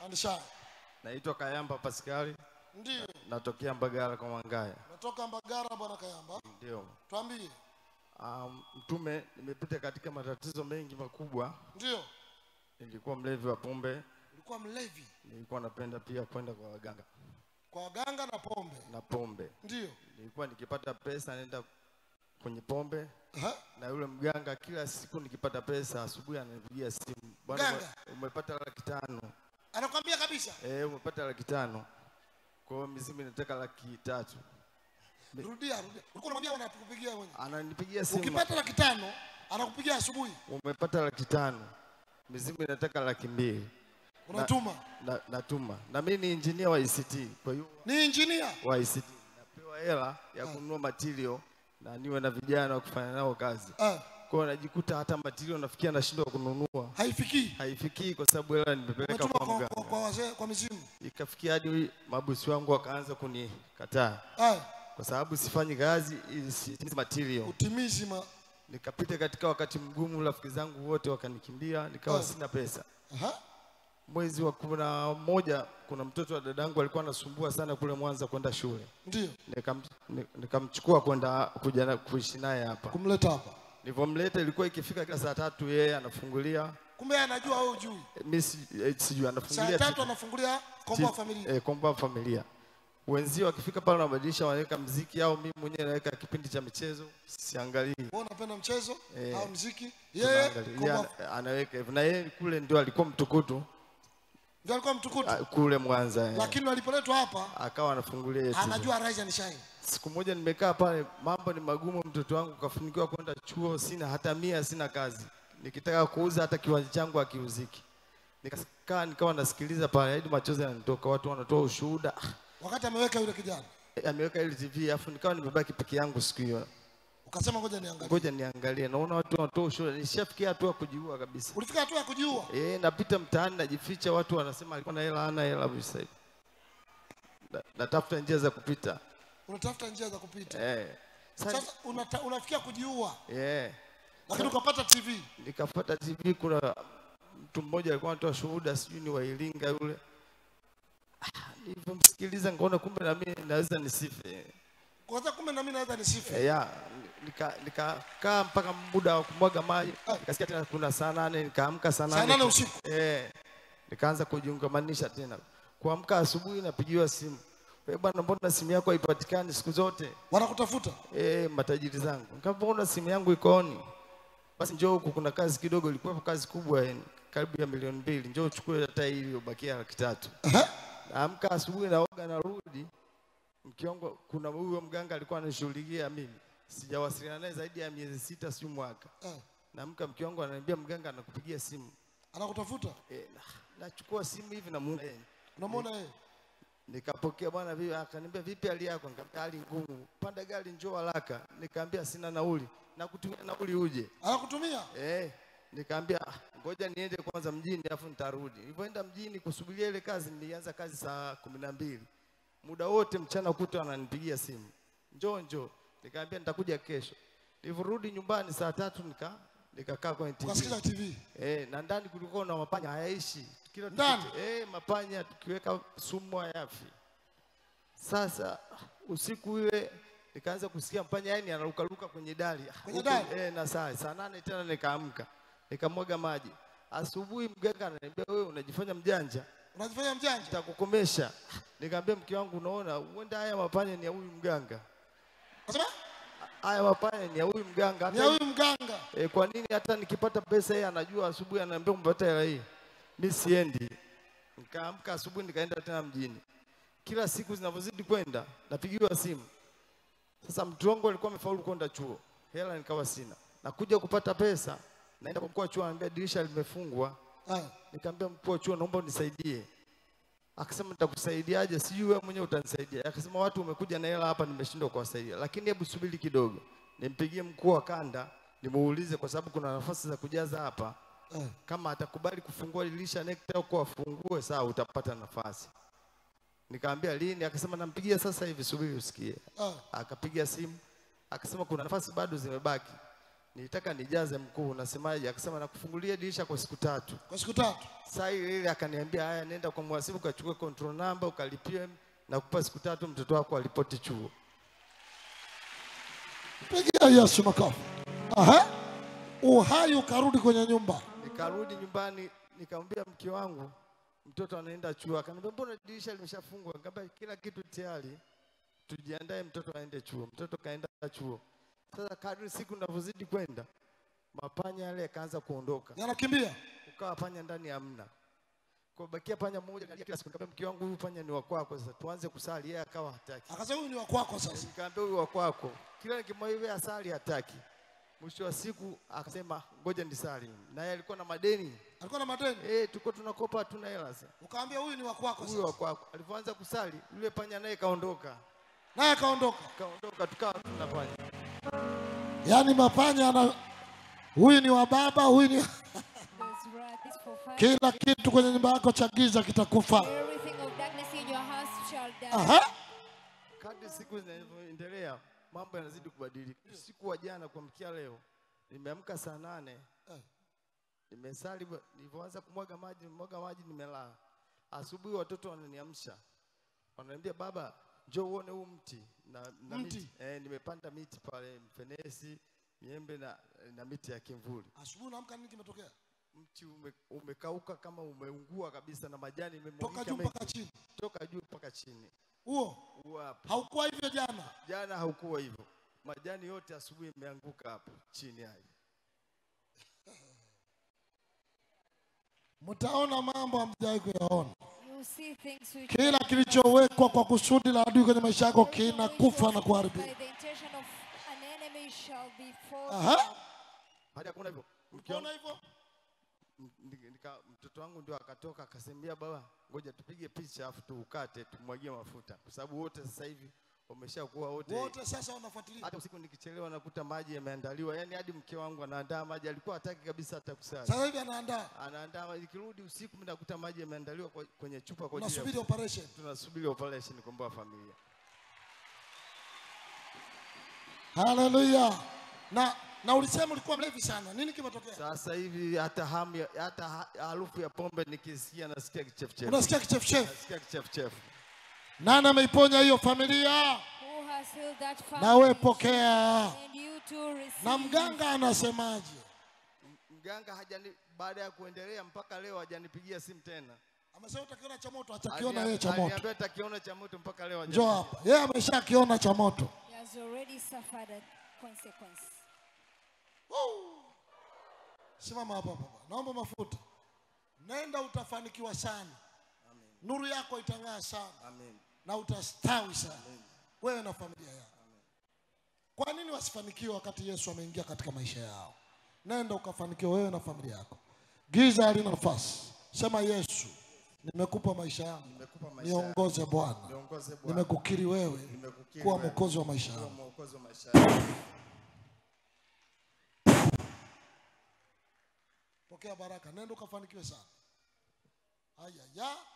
Andisha. Naitwa Kayamba Paskali, Ndio. natokea Mbagala kwa Mwangaya. Natoka Mbagara bwana Kayamba. Ndio. Tuambie. Um, mtume, nimepita katika matatizo mengi makubwa. Ndio. Nilikuwa mlevi wa pombe, Ulikuwa mlevi nilikuwa napenda pia kwenda kwa waganga kwa waganga na pombe. na pombe. Ndio. Nilikuwa nikipata pesa naenda kwenye pombe Aha. na yule mganga, kila siku nikipata pesa asubuhi ananipigia simu, bwana, Mganga? ume- umepata laki tano. Anakwambia kabisa. Eh, umepata laki tano. Kwa hiyo mizimu inataka laki tatu. Rudia, rudia. Ulikuwa unamwambia unakupigia mwenyewe. Ananipigia simu, Ukipata laki tano anakupigia asubuhi. umepata laki tano, mizimu inataka laki mbili. Unatuma. na, natuma na mimi ni engineer wa ICT, kwa hiyo Ni engineer. wa ICT napewa hela ya kununua material na niwe na vijana wa kufanya nao kazi. Ah, Kwa hiyo najikuta hata material nafikia nashindwa kununua, haifikii. haifikii kwa sababu hela nimepeleka Umetuma kwa kwa, kwa, mganga. kwa wazee kwa mizimu. Ikafikia hadi mabosi wangu wakaanza kunikataa Ah, kwa sababu sifanyi kazi ili sitimize material. utimizi ma. Nikapita katika wakati mgumu, rafiki zangu wote wakanikimbia, nikawa Ah. sina pesa. Aha. Mwezi wa kumi na moja kuna mtoto wa dadangu alikuwa anasumbua sana kule Mwanza kwenda shule Ndio. Nikam- ni- nikamchukua kwenda kuja na- kuishi naye hapa. Kumleta hapa. Nilivyomleta ilikuwa ikifika kila saa tatu yeye anafungulia, Kumbe yeye anajua wewe hujui. eh, mimi si- eh, sijui Saa anafungulia tatu ti- anafungulia ti- kombo wa familia. eh, komboa wa familia. Wenzio wakifika pale wanabadilisha, wanaweka mziki au mimi mwenyewe naweka kipindi cha michezo, siangalii. Wewe unapenda mchezo Eh, au muziki? Yeye Tunaangalia. kombo Yeye wa- ana- anaweka hivyo, na yeye kule ndio alikuwa mtukutu ndio alikuwa mtukutu. ah, kule Mwanza eh. Lakini alipoletwa hapa akawa anafungulia yeye TV. anajua rise and shine. Siku moja nimekaa pale, mambo ni magumu, mtoto wangu kafunikiwa kwenda chuo, sina hata mia, sina kazi, nikitaka kuuza hata kiwanja changu hakiuziki. Nikakaa nikawa nasikiliza pale, hadi machozi yananitoka, watu wanatoa ushuhuda, Ah, Wakati ameweka yule kijana. ameweka ile TV, afu nikawa nimebaki peke yangu siku hiyo, Ukasema ngoja niangalie. ngoja niangalie, naona watu wanatoa ushuhuda, nishafikia hatua ya kujiua kabisa. Ulifika hatua ya kujiua. Eh, napita mtaani najificha, watu wanasema alikuwa na hela, hana hela sasa hivi. Na- Natafuta njia za kupita Unatafuta njia za kupita. eh. Sasa, Sasa unata, unafikia kujiua. eh. Lakini ukapata TV. nikapata TV, kuna mtu mmoja alikuwa anatoa shuhuda, sijui ni wa Iringa yule. Ah, Nilivyomsikiliza nikaona kumbe na mimi naweza nisife. Kwa sababu kumbe na mimi naweza nisife. Eh, ya nika nikakaa mpaka muda wa kumwaga maji, nikasikia tena kuna saa nane, nikaamka saa Saa nane nane usiku. eh, nikaanza kujiungamanisha tena. Kuamka asubuhi napigiwa simu, wewe bwana, mbona simu yako haipatikani siku zote? Wanakutafuta. eh, matajiri zangu. Nikapoona simu yangu iko on, basi njoo huku, kuna kazi kidogo, ilikuwa kazi kubwa yani, karibu ya milioni mbili, njoo uchukue hata hii iliyobakia laki tatu. Aha. Naamka asubuhi, naoga, narudi mke wangu, kuna huyo mganga alikuwa anashughulikia mimi, sijawasiliana naye zaidi ya miezi sita, si mwaka. Eh, Naamka mke wangu ananiambia mganga anakupigia simu. Anakutafuta. E, na, nachukua simu hivi na muona eh, Unamwona yeye? Nikapokea bwana vipi, akaniambia vipi hali yako? Nikamwambia hali ngumu, panda gari njoo haraka. Nikamwambia sina nauli, nakutumia nauli uje. Anakutumia. Eh, nikamwambia "Ah, ngoja niende kwanza mjini afu nitarudi. Nilipoenda mjini kusubiria ile kazi, nilianza kazi saa kumi na mbili. Muda wote mchana kuta ananipigia simu, njoo njoo. Nikamwambia nitakuja kesho. Nilivyorudi nyumbani saa tatu nika nikakaa kwenye TV. Ukasikiza TV. Eh, na ndani kulikuwa na mapanya hayaishi. Kila Ndani? tuki- eh, mapanya tukiweka sumu hayafi. Sasa usiku ile nikaanza kusikia mpanya yani anarukaruka kwenye dari. Ah, Kwenye huku- dari? Eh, na saa saa nane tena nikaamka. Nikamwaga maji. Asubuhi mganga ananiambia wewe unajifanya mjanja, Unajifanya mjanja. nitakukomesha. Nikamwambia mke wangu unaona huenda haya mapanya ni ya huyu mganga. Unasema? Haya mapanya ni ya huyu mganga. Ni Hata huyu mganga. E, kwa nini hata nikipata pesa yeye anajua asubuhi ananiambia umepata hela hii. Mimi siendi. Nikaamka asubuhi nikaenda tena mjini. Kila siku zinavyozidi kwenda napigiwa simu. Sasa mtu wangu alikuwa amefaulu kwenda chuo. Hela nikawa sina. Nakuja kupata pesa. Naenda kwa mkuu wa chuo ananiambia dirisha limefungwa. Ah, Nikamwambia mkuu wa chuo naomba unisaidie. Akasema nitakusaidiaje? Sijui wewe mwenyewe utanisaidia. Akasema watu umekuja na hela hapa nimeshindwa kuwasaidia. Lakini hebu subiri kidogo. Nimpigie mkuu wa kanda nimuulize kwa sababu kuna nafasi za kujaza hapa. eh. Kama atakubali kufungua dirisha NECTA huko afungue, sawa, utapata nafasi. Nikamwambia lini? Akasema nampigia sasa hivi, subiri usikie. Ah, Akapiga simu akasema kuna nafasi bado zimebaki. nilitaka nijaze mkuu, unasemaje? Akasema nakufungulia dirisha kwa siku tatu. Kwa siku tatu. Saa ile ile akaniambia, haya, nenda kwa mhasibu ukachukue control number ukalipie na kupa siku tatu, mtoto wako alipoti chuo. Pigia Yesu makofi. Aha. Uhai ukarudi kwenye nyumba. Nikarudi nyumbani nikamwambia mke wangu mtoto anaenda chuo, akaniambia mbona dirisha limeshafungwa? Nikamwambia kila kitu tayari, tujiandae mtoto aende chuo. Mtoto kaenda chuo. Sasa kadri siku ninavyozidi kwenda, mapanya yale yakaanza kuondoka, Yanakimbia. ukawa panya ndani hamna. Kwa bakia panya mmoja kalia kila siku. Nikamwambia mke wangu, huyu panya ni wa kwako, sasa tuanze kusali. Yeye akawa hataki. Akasema huyu ni wa kwako sasa. Nikamwambia huyu wa kwako, kila nikimwambia asali hataki. Mwisho wa siku akasema ngoja nisali, naye alikuwa na madeni Alikuwa na madeni. Eh, tuko tunakopa hatuna hela sasa. Ukaambia huyu ni wa kwako Huyo wa sasa. kwako alipoanza kusali, yule panya naye kaondoka. Naye akaondoka. Kaondoka tukawa tuna panya. Yaani mapanya ana huyu ni wa baba, huyu ni That's right. This for five. kila kitu kwenye nyumba yako cha giza kitakufa. Everything of darkness in your house shall die. Aha. Kadri siku zinavyoendelea, mambo yanazidi kubadilika. Usiku wa jana kuamkia leo, nimeamka saa nane Eh. nimesali, ba- nilivyoanza kumwaga maji, nimwaga maji, nimelala. Asubuhi watoto wananiamsha, wananiambia baba, njoo uone huu mti na, na Mti? miti eh, nimepanda miti pale, mfenesi, miembe na, na miti ya kimvuli. Asubuhi naamka nini kimetokea? mti ume, umekauka kama umeungua kabisa na majani Toka imemwagika juu mengi. mpaka chini. toka juu mpaka chini. Huo Huo hapa. haukuwa hivyo jana. Jana haukuwa hivyo, majani yote asubuhi imeanguka hapo chini hayo. Mtaona mambo hamjawahi kuyaona. You see things which Kila kilichowekwa kwa kusudi la adui kwenye maisha yako kinakufa na by kuharibika. the intention of an enemy shall be fallen. Aha. Baada ya kuona hivyo, mke wangu- Ukiona hivyo m- nika- nika- mtoto wangu ndio akatoka akasembia, baba, ngoja tupige picha afu tuukate tumwagie mafuta, kwa sababu wote sasa hivi wameshakuwa wote wote sasa wanafuatilia. hata usiku nikichelewa nakuta maji yameandaliwa, yani hadi mke wangu anaandaa maji, alikuwa hataki kabisa hata kusali. Sasa hivi anaandaa. anaandaa maji. Nikirudi usiku mimi nakuta maji yameandaliwa kwa- kwenye chupa kwa ajili ya Unasubiri operation. tunasubiri operation kukomboa familia. Haleluya. Na na ulisema ulikuwa mlevi sana. Nini kimetokea? Sasa hivi hata hamu ya- hata ha- harufu ya pombe nikisikia nasikia kichefuchefu, Unasikia kichefuchefu. nasikia kichefuchefu. Nani ameiponya hiyo familia? Who has healed that Na wewe family? pokea. And you too receive. Na mganga anasemaje? Mganga hajani baada ya kuendelea mpaka leo hajanipigia simu tena. Amesema utakiona cha moto, atakiona yeye cha Aliniambia- moto. aliniambia atakiona cha moto mpaka leo Njoo hajanipigia. hapa. Yeye ameshakiona cha moto. He has already suffered a consequence. Simama hapa hapa. Naomba mafuta. Nenda utafanikiwa sana. Nuru yako itang'aa sana Amen. na utastawi sana. Wewe na familia yako. Kwa nini wasifanikiwe wakati Yesu ameingia katika maisha yao? Nenda ukafanikiwe wewe na familia yako. Giza halina nafasi. Sema Yesu, nimekupa maisha yangu. Nimekupa maisha yangu. Niongoze Bwana. Niongoze Bwana. Nimekukiri wewe Nimekukiri kuwa wewe. mwokozi wa maisha Kuwa yangu. mwokozi wa maisha yangu. Pokea baraka. Nenda ukafanikiwe sana. Haya ya